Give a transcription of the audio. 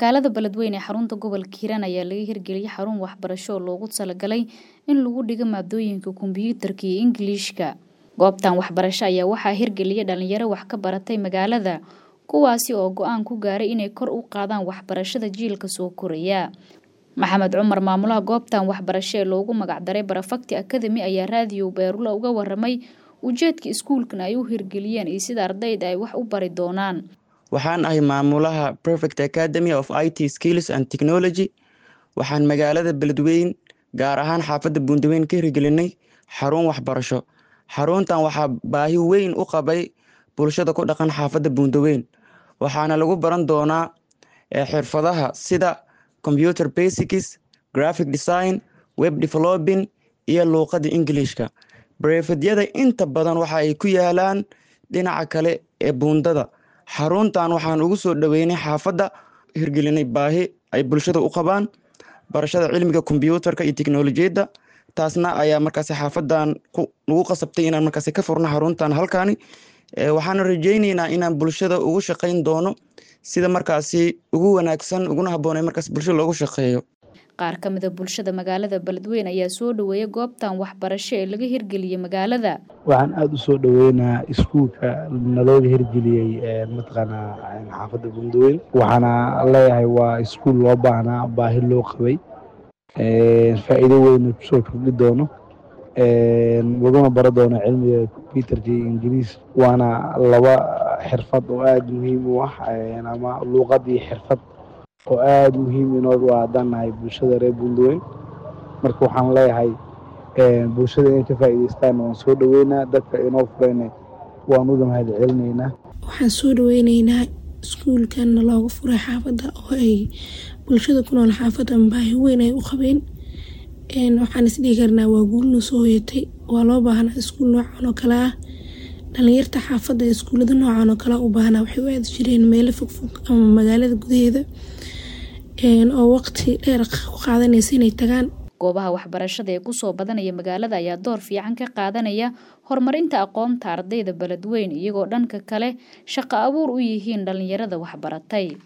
magaalada beledweyne ee xarunta gobolka hiiraan ayaa laga hirgeliyey xarun waxbarasho oo loogu talagalay in lagu dhigo maadooyinka kombiyuutarka iyo ingiliishka goobtan waxbarasho ayaa waxaa hirgeliyay dhalinyaro wax ka baratay magaalada kuwaasi oo go-aan ku gaaray inay kor u qaadaan waxbarashada jiilka soo koraya maxamed cumar maamulaha goobtan waxbarasho ee loogu magacdaray barafakti academy ayaa raadiyo beerula uga waramay ujeedka iskuulkan ay u hirgeliyeen iyo sida ardayda ay wax u bari doonaan waxaan ahay maamulaha perfect academy of i t skills and technology waxaan magaalada beledweyn gaar ahaan xaafadda buundaweyn ka hirgelinay xarun waxbarasho xaruntan waxaa baahi weyn u qabay bulshada ku dhaqan xaafadda buundaweyn waxaana lagu baran doonaa xirfadaha sida computer basics graphic design web developing iyo luuqada ingiliishka barefedyada inta badan waxa ay ku yaalaan dhinaca kale ee buundada xaruntan waxaan ugu soo dhaweynay xaafadda hirgelinay baahi ay bulshada u qabaan barashada cilmiga kombyuutarka iyo teknolojiyadda taasna ayaa markaasi xaafadan nagu qasabtay inaan markaasi ka furno xaruntan halkani waxaana rajeyneynaa inaan bulshada ugu shaqeyn doono sida markaasi ugu wanaagsan uguna habboonay markaas bulshada loogu shaqeeyo qaar ka mida bulshada magaalada beledweyne ayaa soo dhaweeyay goobtan waxbarasho ee laga hirgeliyey magaalada waxaan aada u soo dhaweynaa iskuulka nalooga hirgeliyey mataqaanaa xaafadda bundaweyn waxaana leeyahay waa iskuul loo baahnaa baahi loo qabay faa'iido weyna kusoo kordhi doono laguna baro doono cilmiga combyuterka iyo ingiliis waana laba xirfad oo aada muhiim u ah ama luuqad iyo xirfad oo aada muhiim inoo haddaan nahay bulshada reer bundaweyn marka waxaan leeyahay bulshada inay ka faa'iideystaan waan soo dhaweynaa dadka inoo furayna waan uga mahad celinaynaa waxaan soo dhaweyneynaa iskuulkanna looga furay xaafadda oo ay bulshada ku nool xaafadda baahi weyn ay u qabeen waxaan isdhihi karnaa waa guulna soo hoyatay waa loo baahnaa iskuul noocan oo kale ah dhalinyarta xaafadda iskuullada noocan oo kale u baahnaa waxay u aadi jireen meelo fogfog ama magaalada gudaheeda oo waqti dheer ku qaadanaysa inay tagaan goobaha waxbarashada ee kusoo badanaya magaalada ayaa door fiican ka qaadanaya horumarinta aqoonta ardayda beledweyn iyagoo dhanka kale shaqo abuur u yihiin dhalinyarada waxbaratay